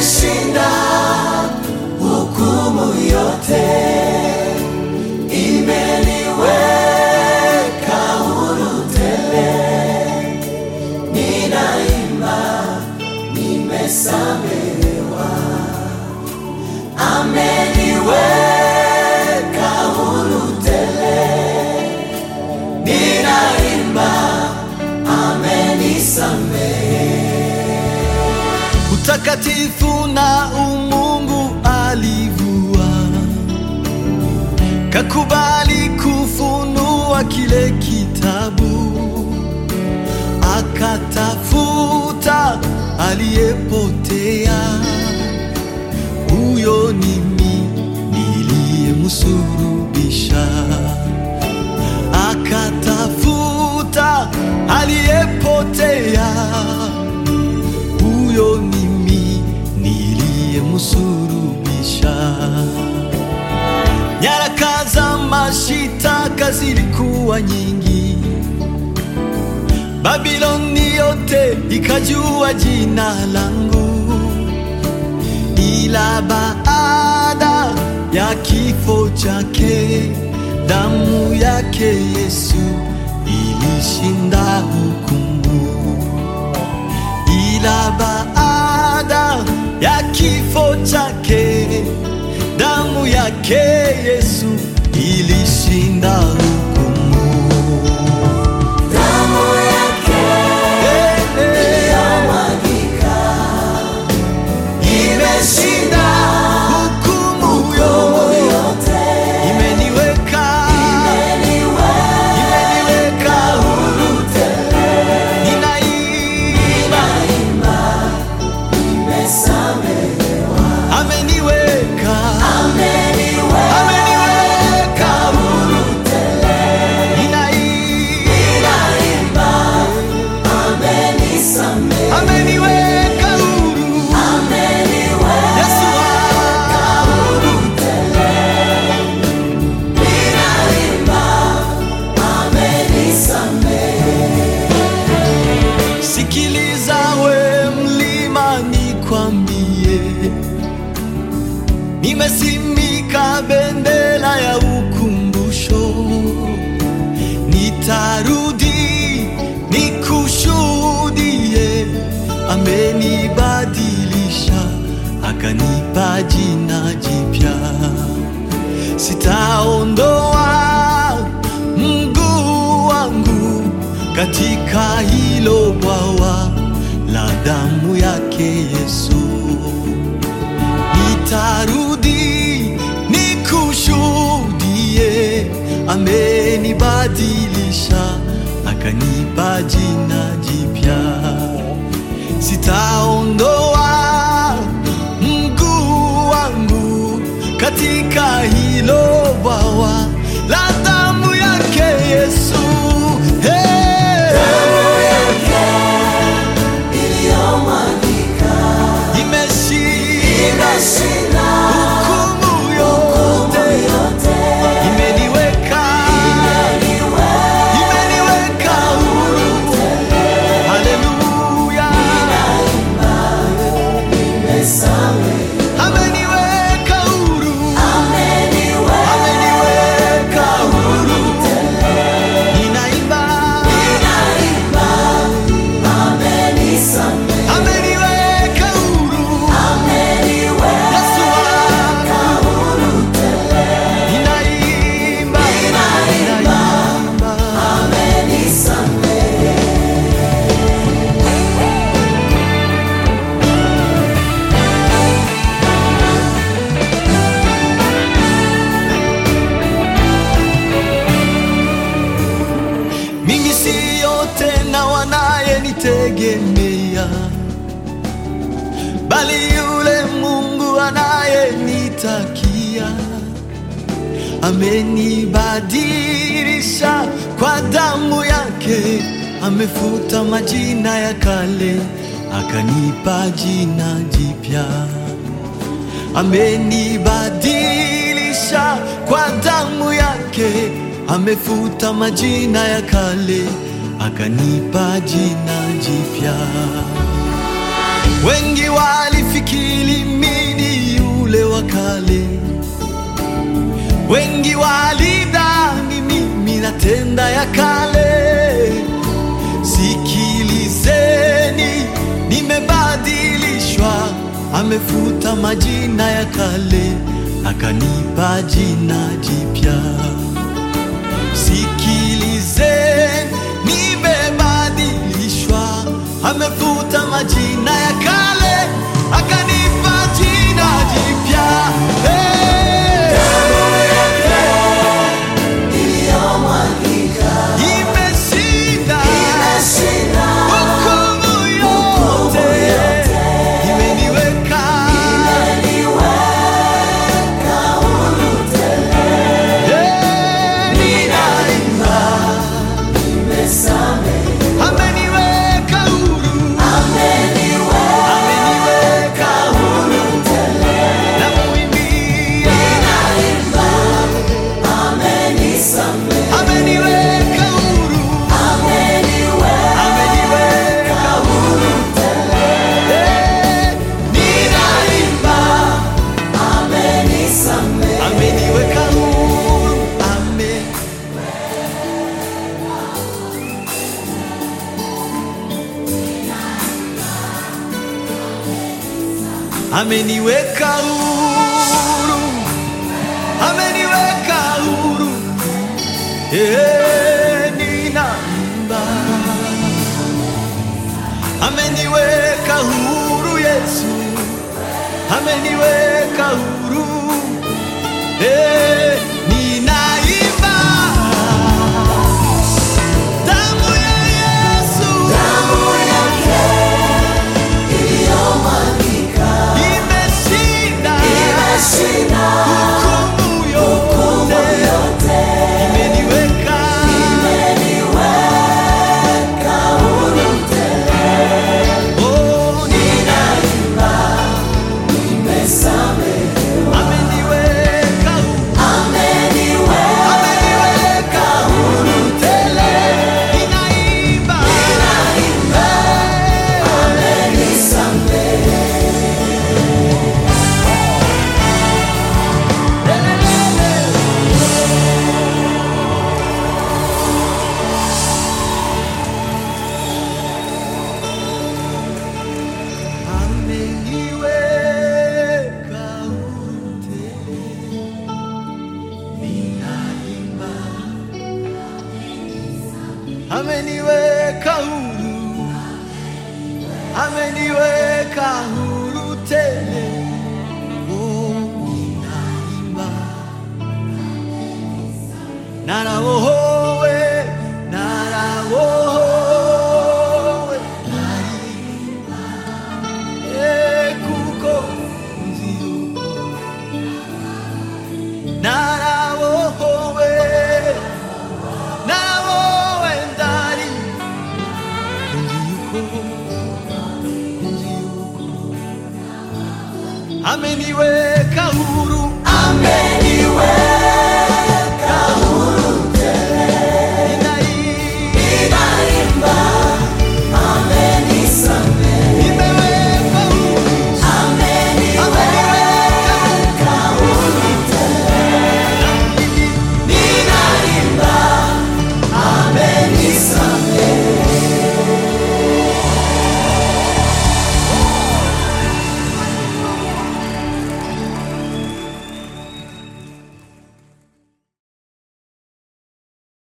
imeshinda hukumu yote, imeniweka huru tele. Ninaimba, nimesamehewa, ameniweka huru tele. Ninaimba, amenisamehe. utakatifu na umungu alivua, kakubali kufunua kile kitabu, akatafuta aliyepotea. Huyo ni mimi niliyemsulubisha, akatafuta aliyepotea huyo ni mimi niliyemsulubisha. Nyaraka za mashitaka zilikuwa nyingi, Babiloni yote ikajua jina langu, ila baada ya kifo chake, damu yake Yesu ilishinda hukumu ila baada ya kifo chake damu yake Yesu ilishinda hukumu. Damu yake Eh, eh, iliyomwagika imeshinda hukumu hukumu yo yote, imeniweka imeniweka huru tele. ninaimba Ninaimba, nimesamehewa, ameniweka ameniweka ameniweka huru tele. ninaimba Ninaimba, amenisamehe, ameniweka huru ameniweka Yesu wangu. huru tele. Ninaimba, amenisamehe. Sikiliza we mlima, nikwambie, nimesimika bendera ya ukumbusho, nitarudi nikushuhudie, amenibadilisha akanipa jina jipya sitaondoa mguu wangu katika hilo bwawa la damu yake Yesu. Nitarudi nikushuhudie, amenibadilisha akanipa jina jipya sitaondoa mguu wangu katika hilo bwawa la damu yake Yesu. Hey! Iliyomwagika Imeshinda imeshinda hukumu hukumu yote, yote. imeniweka imeniweka huru. Haleluya, Nimesamehe, ameniweka huru, ameniweka ameniweka huru. tele. Ninaimba, Ninaimba, amenisamehe, ameniweka huru. ameniweka Yesu wangu, huru tele. ninaimba, Ninaimba, ninaimba. amenisamehe. Mimi siyo tena wanayenitegemea, bali yule Mungu anayenitakia. Amenibadilisha kwa damu yake, amefuta majina ya kale, akanipa jina jipya. Amenibadilisha kwa damu yake, amefuta majina ya kale, akanipa jina jipya. Wengi walifikiri sifikiri mimi ni yule wa kale. Wengi walidhani mimi natenda ya kale. Sikilizeni, nimebadilishwa, amefuta majina ya kale, akanipa jina jipya. Sikilizeni, nimebadilishwa, amefuta majina ya kale, akanipa jina jipya. Hey! iliyomwagika Imeshinda imeshinda hukumu yote, imeniweka imeniweka huru tele Eh, ninaimba, imesamehe ameniweka huru, ameniweka ameniweka huru tele namuimbia, ninaimba amenisamehe ameniweka huru, ameniweka ameniweka huru tele Eh, ninaimba, amenisamehe ameniweka huru, ame ameniweka huru, ameniweka huru, eh, ninaimba, ameniweka huru Yesu, ameniweka huru, eh, ninaimba, damu ya Yesu damu yake iliyomwagika imeshinda imeshinda hukumu hukumu yote, yote imeniweka imeniweka huru tele oh, ninaimba imesamehe ameniweka huru, ameniweka ameniweka huru tele ninaimba ninaimba amenisamehe ameniweka huru tele, ninaimba ameniweka huru, ameniweka huru tele, oh, ninaimba narawohowe narawohowe naimba e kuko nziuko narawohowe narawowe ndari nziuko nziuko ameniweka huru